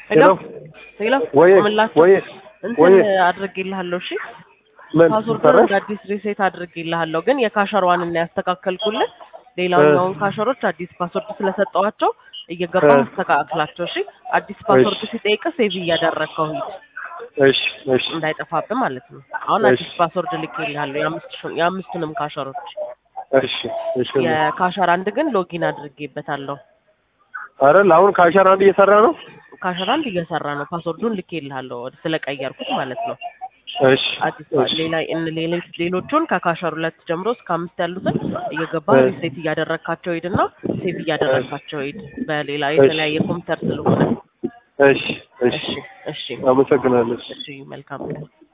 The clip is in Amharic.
ሄሎ ሄሎ ወይ ቆምላቸው ወይ እንትን ወይ አድርጌልሃለሁ። እሺ ምን ፓስወርዱን ሰራሽ? እንደ አዲስ ሪሴት አድርጌልሃለሁ፣ ግን የካሸሯን እና ያስተካከልኩልን ሌላኛውን ካሸሮች አዲስ ፓስወርድ ስለሰጠዋቸው እየገባ እ። አስተካክላቸው። እሺ አዲስ ፓስወርድ ሲጠይቅ ሴቭ እያደረግከው ሂድ እሺ እሺ እንዳይጠፋብህ ማለት ነው። አሁን እሺ። አዲስ ፓስወርድ ልኬልሃለሁ የአምስት ሹ- የአምስቱንም ካሸሮች። እሺ እሺ የካሸር አንድ ግን ሎጊን አድርጌበታለሁ። አይደል አሁን ካሸር አንድ እየሰራ ነው። ካሸር አንድ እየሰራ ነው። ፓስወርዱን ልኬልሃለሁ ስለቀየርኩት ማለት ነው። እሺ አዲስ እሺ ሌላ እን- ሌሎች ሌሎቹን ከካሸር ሁለት ጀምሮ እስከ አምስት ያሉትን እየገባ እ። ሪሴት እያደረግካቸው ሂድና ሴቭ እያደረግካቸው ሂድ። በሌላ የተለያየ ኮምፒውተር ስለሆነ እሺ እሺ እሺ እሺ አመሰግናለሁ። እሺ መልካም ቀን።